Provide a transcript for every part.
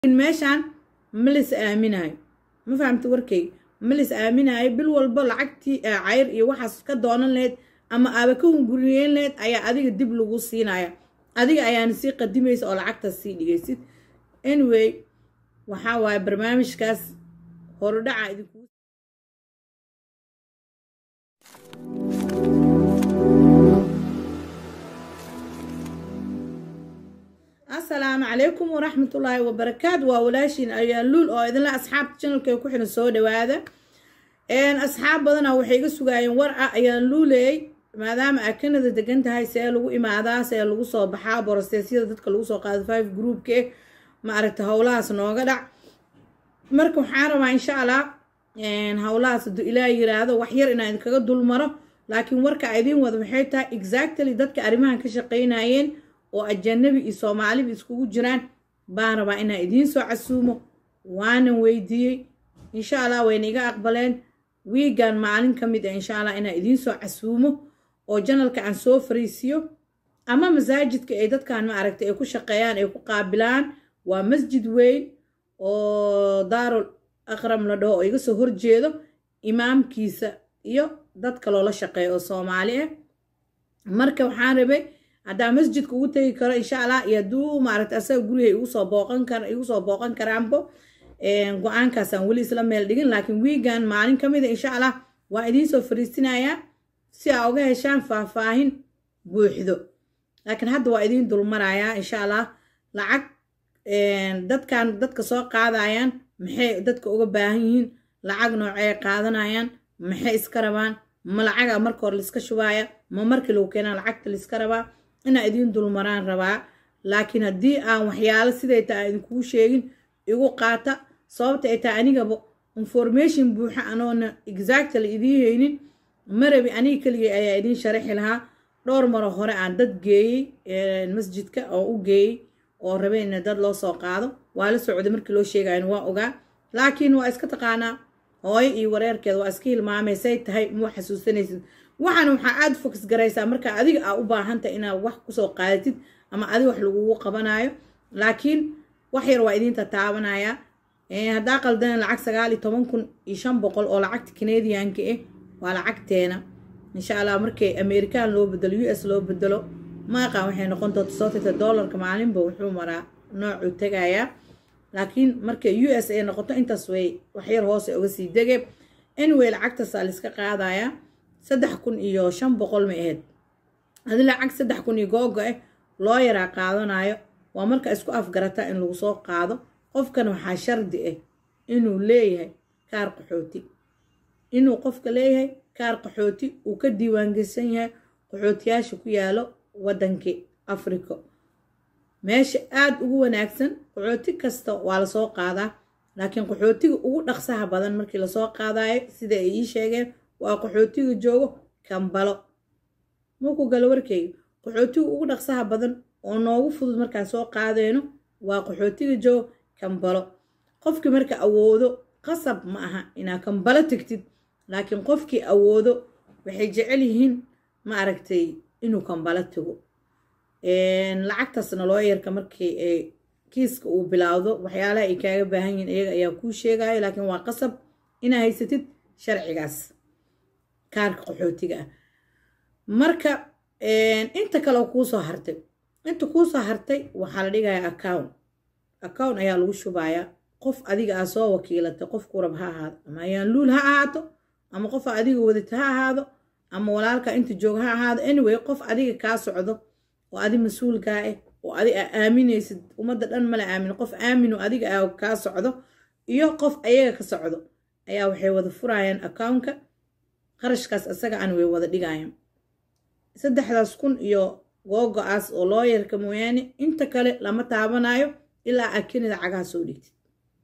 meeshaan ma lis aaminayo ma fahamta warkayga ma lis aaminayo bil walba lacagtii cayr iyo waxaas ka doonan lahayd ama aaba ka hunguriyeyn lahayd ayaa adiga dib lagu siinaya adiga ayaana sii qadimaysa oo lacagtaas sii dhigaysid anyway waxaa waaye barnaamijkaas horudhaca idinku asalaamu calaykum waraxmatullaahi wabarakaatu waa walaashiin ayaan luul oo idinla asxaabta janalka ku xiran soo dhawaada asxaab badana waxay iga sugaayeen war ah ayaan luuleey maadaama aa kanada degan tahay see lagu imaadaa see lagu soo baxaa borosteesyada dadka lagu soo qaado five groupke ma aragta howlahaas nooga dhac marka waxaan rabaa insha allah howlahaas hadduu ilaah yiraahdo wax yar inaan idinkaga dulmaro laakiin warka idiin wada waxay tahay exactly dadka arrimahan ka shaqaynayeen oo ajanabi iyo soomaaliba iskugu jiraan baan rabaa inaan idiin soo casuumo waanan weydiiyey insha allah wayna iga aqbaleen wiigan maalin ka mid ah insha allah inaan idiin soo casuumo oo janalka aan soo fariisiyo ama masaajidka ay dadkan ma aragtay ay ku shaqeeyaan ay ku qaabilaan waa masjid weyn oo daarul aqram la dhaho oo iga soo horjeedo imaamkiisa iyo dadka loola shaqeeyo oo soomaali ah marka waxaan rabay haddaa masjidka ugu tegi karo insha allah iyo hadduu maaragta asaga guriga igu soo booqan kar igu soo booqan karaanbo go-aankaasaan weli isla meel dhigin laakiin wiigan maalin ka mid a insha allah waa idiin soo fariisinayaa si aa uga heshaan faahfaahin buuxdo laakiin hadda waa idiin dulmarayaa insha allah lacag dadkan dadka soo qaadayaan maxay dadka uga baahan yihiin lacag noocee qaadanayaan maxay iska rabaan ma lacaga marka hore laiska shubaaya ma markii lagu keenaa lacagta laiska rabaa inaa idiin dulmaraan rabaa laakiin haddii aan waxyaalo siday tahay idinkugu sheegin igu qaata sababta ay tahay anigaba information buuxa anoona exactly idiin haynin marabi aniga keligay ayaa idiin sharaxi lahaa dhowr maro hore aan dad geeyey masjidka oo u geeyey oo rabay in dad loo soo qaado waa la socday markii loo sheegayan waa ogaa laakiin waa iska taqaanaa hooyo iyo wareerkeeda waa iska hilmaamay say tahay muu xasuusanaysid waxaana waxaa aada fokus garaysaa marka adiga aa u baahantahay inaad wax kusoo qaadatid ama adiga wax lagugu qabanayo laakiin wax yar waa idiinta taabanaya haddaa qaldan lacag sagaal iyo toban kun iyo shan boqol oo lacagta canadianka ah waa lacagteena insha allah markay american loo bedelo u s loo bedelo maaqan waxay noqon doonta sootita dollarka maalinba wuxuu maraa noocuu tegayaa laakiin markay u s ay noqoto intaas way waxyar hoose uga sii dege anyway lacagtaasaa laiska qaadayaa saddex kun iyo shan boqol ma ahayd adi lacag saddex kun iyo googa ah loo yaraa qaadanayo waa marka isku afgarataa in lagu soo qaado qofkan waxaa shardi ah inuu leeyahay kaar qaxooti inuu qofka leeyahay kaar qaxooti uu ka diiwaangelsan yahay qaxootiyaasha ku yaalo waddankii africa meesha aada ugu wanaagsan qaxooti kasta waa lasoo qaadaa laakiin qaxootiga ugu dhaqsaha badan markii lasoo qaadayo sida ay ii sheegeen waa qaxootiga joogo kambalo markuu galo warkeyga qaxootiga ugu dhaqsaha badan oo noogu fudud markaan soo qaadeyno waa qaxootiga joogo kambalo qofkii marka awoodo qasab ma aha inaad kambalo tegtid laakiin qofkii awoodo waxay jecel yihiin ma aragtay inuu kambalo tago lacagtaasna loo yarka markii ay kiiska uu bilaawdo waxyaalaha ay kaaga baahan yihiin iyaga ayaa kuu sheegayo laakiin waa qasab inaa haysatid sharcigaas kaarka qaxootiga ah marka inta kale kuusoo hartay inta kuusoo hartay waxaa la dhigayaa account account ayaa lagu shubayaa qof adiga aa soo wakiilatay qofku rab ha ahaado ama ayaan luul ha ahaato ama qofa adiga wadata ha ahaado ama walaalka inta jooga ha ahaado anyway qof adiga kaa socdo oo adi mas-uulkaa ah oo adi aa aaminaysid ummadda dhan mala aamin qof aamino adiga aa kaa socdo iyo qof ayaga ka socdo ayaa waxay wada furayaan accountka qarashkaas isaga aan way wada dhigayaan saddexdaas kun iyo googo-aas oo loo yarka mooyaane inta kale lama taabanayo ilaa aa kanada cagaha soo dhigtid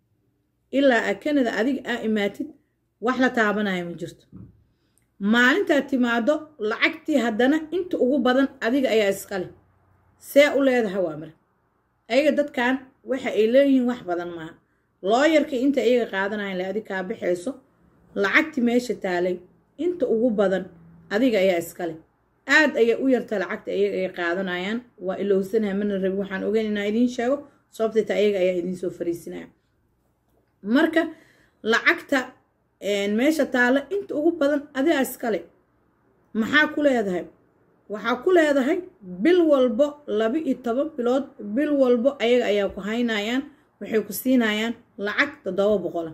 ilaa aa kanada adiga aa imaatid wax la taabanayo ma jirto maalintaad timaado lacagtii haddana inta ugu badan adiga ayaa iskale see u leedaha waa mara ayaga dadkan waxa ay leeyihiin wax badan maaha looyarkii inta iyaga qaadanayan le adig kaa baxayso lacagtii meesha taalay inta ugu badan adiga ayaa iskale aad ayay u yarta lacagta iyaga ay qaadanayaan waa ilowsanaha mana rabi waxaan ogeyn inaa idiin sheego sababteeta ayaga ayaa idinsoo fariisinaya marka lacagta meesha taalo inta ugu badan adigaa iskale maxaa ku leedahay waxaa ku leedahay bil walbo laba iyo toban bilood bil walbo ayaga ayaa ku haynayaan waxay ku siinayaan lacag toddoba boqol ah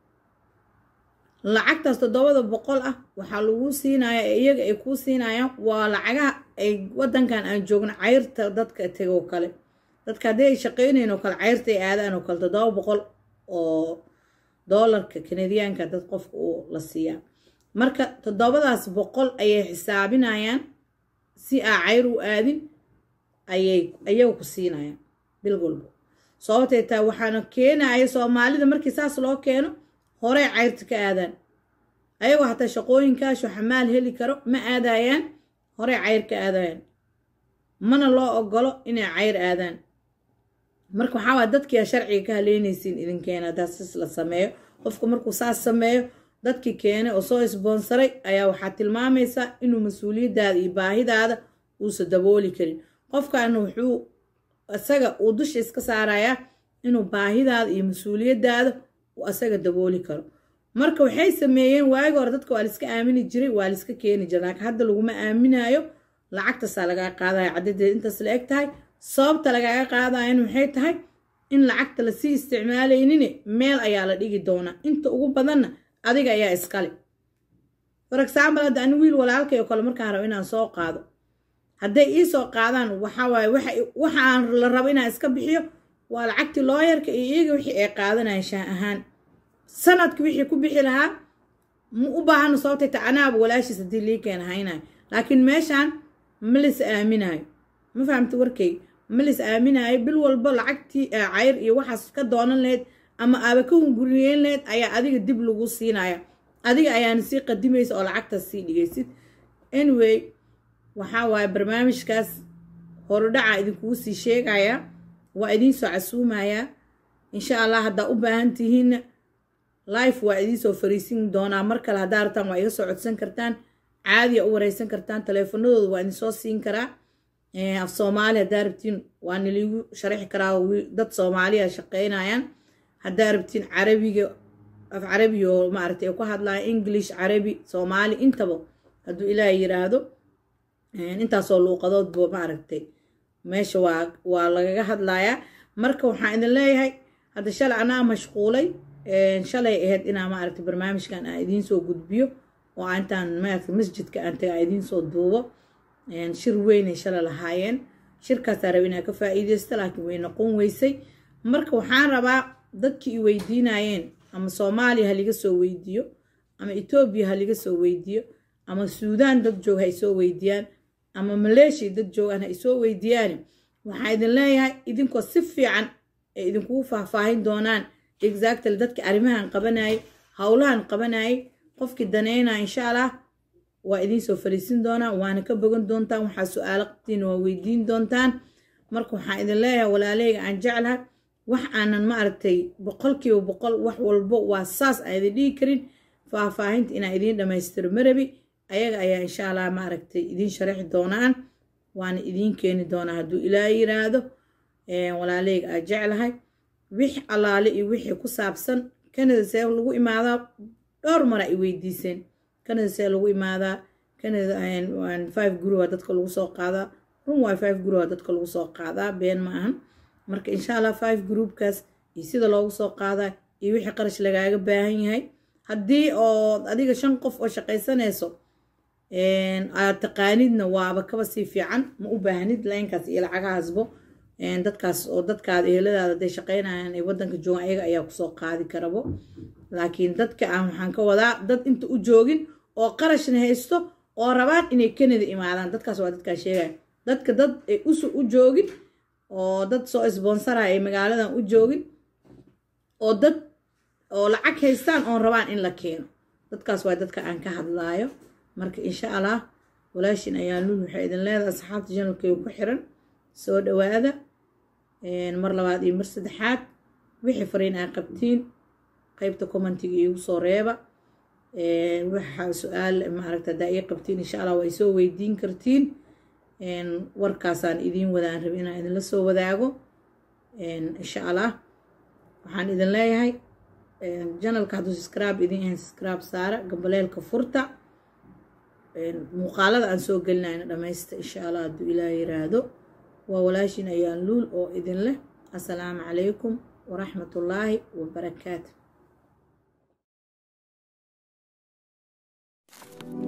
lacagtaas toddobada boqol ah waxaa lagu siinayaa ee iyaga ay kuu siinayaan waa lacagaha ay wadankan aan joogno cayrta dadka tegoo kale dadka haddii ay shaqeynayn oo kale cayrta ay aadaan oo kale toddoba boqol oo doolarka kanadiyaanka dad qofka uu la siiyaa marka toddobadaas boqol ayay xisaabinayaan si aa cayr u aadin ayay ayaga ku siinayaan bil walbo sababtay taa waxaana keenaya soomaalida markii saas loo keeno horey cayrta ka aadaan ayagoo hataa shaqooyinkaasoo xamaal heli karo ma aadayaan horey cayr ka aadayaan mana loo ogolo inay cayr aadaan marka waxaa waa dadkia sharciga ka haleynaysiin idinkeena haddaa sis la sameeyo qofku markuu saas sameeyo dadkii keenay oo soo isboonsaray ayaa waxaa tilmaamaysaa inuu mas-uuliyaddaada iyo baahidaada uusa dabooli karin qofkaana wuxuu isaga uu dusha iska saarayaa inuu baahidaada iyo mas-uuliyaddaada uu asaga dabooli karo marka waxay sameeyeen waagi hore dadka waa laiska aamini jiray waa laiska keeni jiray laakiin hadda laguma aaminayo lacagtaasaa lagaa qaadaya caddadeed intaas la eg tahay sababta lagaaga qaadayan waxay tahay in lacagta lasii isticmaalaynin meel ayaa la dhigi doonaa inta ugu badanna adiga ayaa iskale for example hadda ani wiil walaalkay oo kale markaan rabo inaan soo qaado hadday ii soo qaadaan waxawaaye waxa aan la rabo inaan iska bixiyo waa lacagtii looyarka iyo iyaga wixii ay qaadanayaan shaah ahaan sanadka wixii ku bixi lahaa ma u baahano sababtay ta anaaba walaashiis haddii lii keena haynayo laakiin meeshaan ma lis aaminayo ma fahamta warkayga ma lis aaminayo bil walbo lacagtii cayr iyo waxaas ka doonan lahayd ama aaba ka hunguriyeyn lahayd ayaa adiga dib lagu siinaya adiga ayaana sii qadimaysa oo lacagtaas sii dhigaysid anyway waxaa waaye barnaamijkaas horudhaca idinkugu sii sheegaya waa idiinsoo casuumayaa insha allah haddaa u baahan tihiinna life waa idiinsoo fariisin doonaa mar kale haddaa rabtaan waa iga soo codsan kartaan caadiya u wareysan kartaan taleefanadooda waa idinsoo siin karaa af soomaali haddaa rabtiin waa niliigu sharaxi karaa dad soomaaliya shaqeynayaan haddaa rabtiin carabiga af carabi oo maaragtay ku hadlaya english carabi soomaali intaba hadduu ilaah yiraahdo intaasoo luuqadoodba maaragtay meesha waa waa lagaga hadlayaa marka waxaan idin leeyahay hadda shalay anaa mashquulay shalay ahayd inaa maaragtay barnaamijkan aan idiinsoo gudbiyo oo intaan maaragtay masjidka aan taga idiinsoo duubo shir weynay shalay lahaayeen shirkaasaa raba inaa ka faa'iidaysta laakiin way noqon weysay marka waxaan rabaa dadkii i weydiinayeen ama soomaaliya ha liga soo weydiiyo ama etoobiya ha liga soo weydiiyo ama suudaan dad joog ha isoo weydiiyaan ama maleeshiya dad joogaan ha isoo weydiiyaan waxaa idin leeyahay idinkoo si fiican ay idinkugu faahfaahin doonaan exactly dadka arrimahan qabanayay howlahan qabanayay qofkii daneynaya insha allah waa idinsoo fariisin doonaa waana ka bogan doontaan waxaa su-aalo qabtiina waa weydiin doontaan marka waxaan idin leeyahay walaaleyga aan jeclahay wax aanan maaragtay boqolkiiba boqol wax walbo waa saas aan idin dhigi karin faahfaahinta inaan idiin dhammaystiro marabi ayaga ayaa insha allah maaragtay idiin sharaxi doonaan waana idiin keeni doonaa hadduu ilaa yiraahdo walaaleyga aan jeclahay wix allaale iyo wixii ku saabsan kanada see lagu imaadaa dhowr mara ay weydiiseen kanada see lagu imaadaa kanada five guruwa dadka lagu soo qaadaa run waay five guruwa dadka lagu soo qaadaa been ma ahan marka insha allah five groupkaas iyo sida loogu soo qaadaa iyo wixii qarash lagaaga baahan yahay haddii oo adiga shan qof oo shaqaysanayso aad taqaanidna waaba kaba sii fiican ma u baahnid laynkaas iyo lacagahaasbo dadkaas oo dadkaada eheladaada haday shaqaynayaan ay wadanka joogaan ayaga ayaa kusoo qaadi karabo laakiin dadka aan waxaan ka wadaa dad inta u joogin oo qarashna haysto oo rabaan inay kanada imaadaan dadkaas waa dadkaa sheegaya dadka dad ay usu u joogin oo dad soo isbonsaraya ay magaaladan u joogin oo dad oo lacag haystaan oon rabaan in la keeno dadkaas waa dadka aan ka hadlaayo marka insha allah walaashin ayaa lul waxay idin leedahay asxaabta janalkayga ku xiran soo dhawaada mar labaad iyo mar saddexaad wixii fariin aa qabtiin qeybta commentiga iigu soo reeba waxa su-aal maaragta haddaa ii qabtiin insha allah waa isoo weydiin kartiin warkaasaan idiin wadaan rabi inaan idinla soo wadaago insha allah waxaan idin leeyahay janalka hadduu subscribe idin yahay subscribe saara gambaleelka furta muuqaalada aan soo gelinayna dhamaysta insha allah hadduu ilaah yiraahdo waa walaashin ayaan luul oo idin leh assalaamu calaykum waraxmatullaahi wabarakaatu